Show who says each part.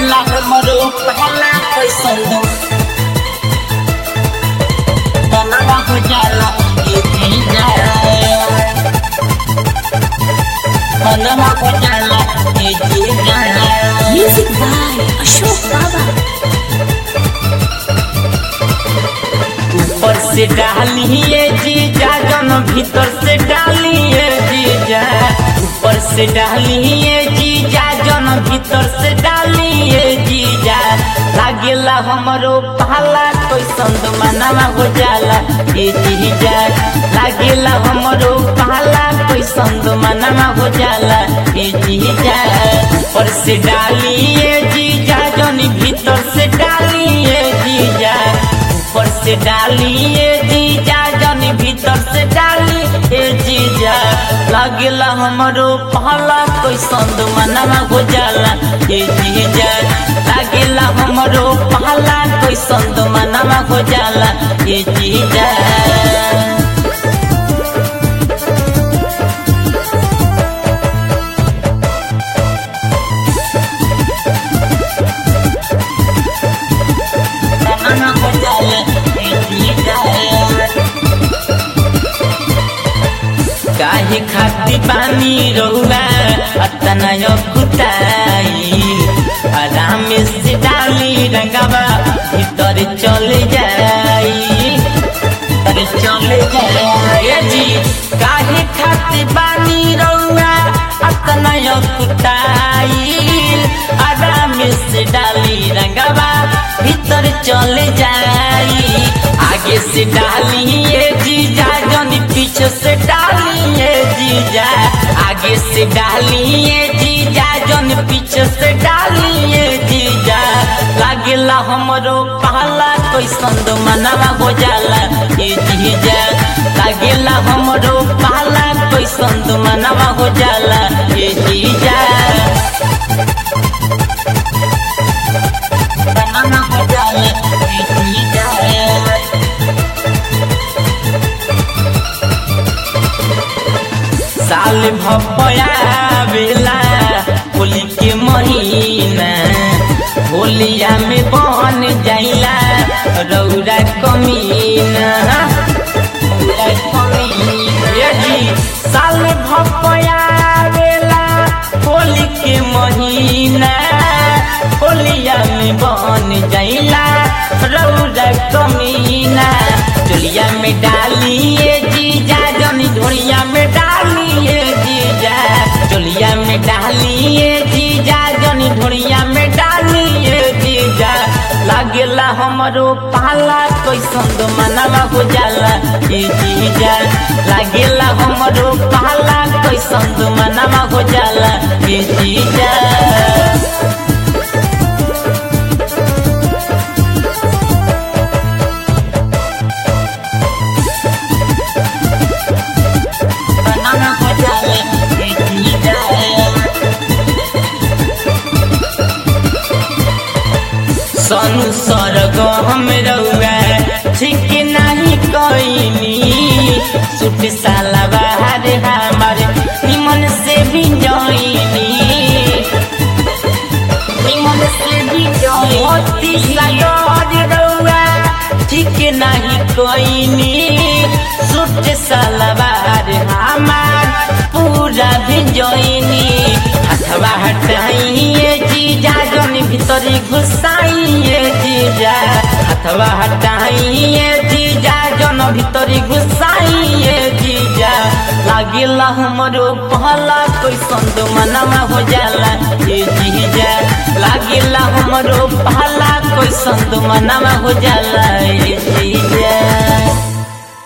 Speaker 1: लागेला हमरो पहला कैसन दो बनवा हो जाला ये भी जाए बनवा हो जाला ये भी जाए
Speaker 2: Music by Ashok Baba.
Speaker 1: ऊपर से डालिए जीजा जन भीतर से डालिए जीजा ऊपर से डालिए जीजा जन भीतर से डालिए जीजा लागेला हमरो पाला कोई संत मनवा हो जाला ए जीजा लागेला हमरो पाला कोई संत मनवा हो जाला ए जीजा ऊपर से डालिए जीजा जन भीतर से डालिए जीजा ऊपर से डालिए जीजा जन भीतर से डालिए जीजा लगेला हमरो पहला कोई संद मनवा हो जाला ए जीजा लगेला हमरो पहला कोई संद मनवा हो जाला ए जीजा मनवा हो जाला ए जीजा काहे खाती पानी रहुआ अतना कुताई आराम से डाली रंगावा भीतर चले जाई अरे चले जाए जी काहे खाती पानी रहुआ अतना कुताई आराम से डाली रंगावा भीतर चले जाई आगे से डालिए जीजा जनी पीछे से डालिए जीजा आगे से डालिए जीजा जन पीछे से डालिए जीजा लागेला हमरो पहला कोई संद मनवा हो जाला ए जीजा लागेला हमरो पहला कोई संद मनवा हो जाला ए जीजा मनवा हो जाला ए जीजा साल भपया बेला होली के महीना होलिया में बन जाइला रौरा कमीना रौरा कमीना। ये जी साल भपया बेला होली के महीना होलिया में बन जाइला रौरा कमीना चोलिया में डालिए जीजा जनी धोलिया में डालिए जीजा चोलिया में डालिए जीजा जनी धोलिया में डालिए जीजा लागेला हमरो पाला कैसन दो मनवा हो जाला ए जीजा लागेला हमरो पाला कैसन दो मनवा हो जाला ए जीजा बनाना हो जाए एक सनु सरग हम रउआ ठीक नहीं कईनी सुट साला बाहर हमारे निमन से भी जईनी निमन से भी जईनी सागर रउआ ठीक नहीं कईनी सुट साला बाहर हमार पूरा भी जईनी हथवा हटाइए जीजा जन भीतरी घुसाइए जीजा हथवा हटाइए जीजा जन भीतरी घुसाइए जीजा लागिला हमरो पहला कोई संद मनवा हो जाला ए जीजा लागिला हमरो पहला कोई संद मनवा हो जाला ए जीजा